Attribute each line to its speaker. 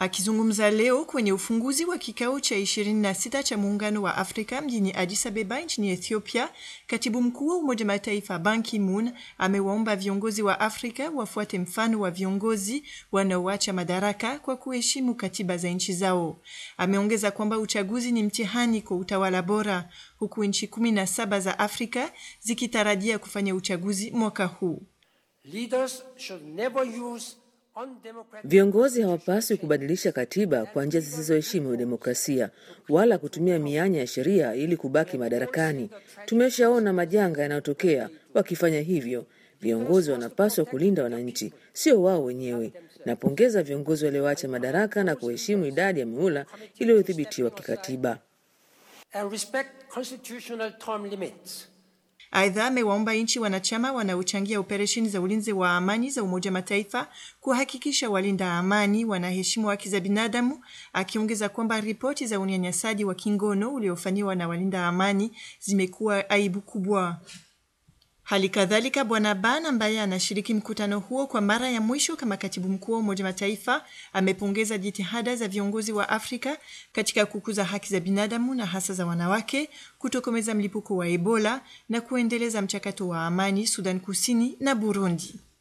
Speaker 1: Akizungumza leo kwenye ufunguzi wa kikao cha 26 cha Muungano wa Afrika mjini Addis Ababa nchini Ethiopia, katibu mkuu wa Umoja Mataifa Ban Ki-moon amewaomba viongozi wa Afrika wafuate mfano wa viongozi wanaoacha madaraka kwa kuheshimu katiba za nchi zao. Ameongeza kwamba uchaguzi ni mtihani kwa utawala bora, huku nchi 17 za Afrika zikitarajia kufanya uchaguzi mwaka huu.
Speaker 2: Leaders should never use
Speaker 3: Viongozi hawapaswi kubadilisha katiba kwa njia zisizoheshimu demokrasia wala kutumia mianya ya sheria ili kubaki madarakani. Tumeshaona majanga yanayotokea wakifanya hivyo. Viongozi wanapaswa kulinda wananchi, sio wao wenyewe. Napongeza viongozi walioacha madaraka na kuheshimu idadi ya mihula iliyodhibitiwa kikatiba.
Speaker 2: and respect constitutional term limits.
Speaker 1: Aidha, amewaomba nchi wanachama wanaochangia operesheni za ulinzi wa amani za Umoja wa Mataifa kuhakikisha walinda amani wanaheshimu haki za binadamu, akiongeza kwamba ripoti za unyanyasaji wa kingono uliofanyiwa na walinda amani zimekuwa aibu kubwa. Hali kadhalika Bwana Ban ambaye anashiriki mkutano huo kwa mara ya mwisho kama katibu mkuu wa Umoja Mataifa amepongeza jitihada za viongozi wa Afrika katika kukuza haki za binadamu na hasa za wanawake, kutokomeza mlipuko wa Ebola na kuendeleza mchakato wa amani Sudan Kusini na Burundi.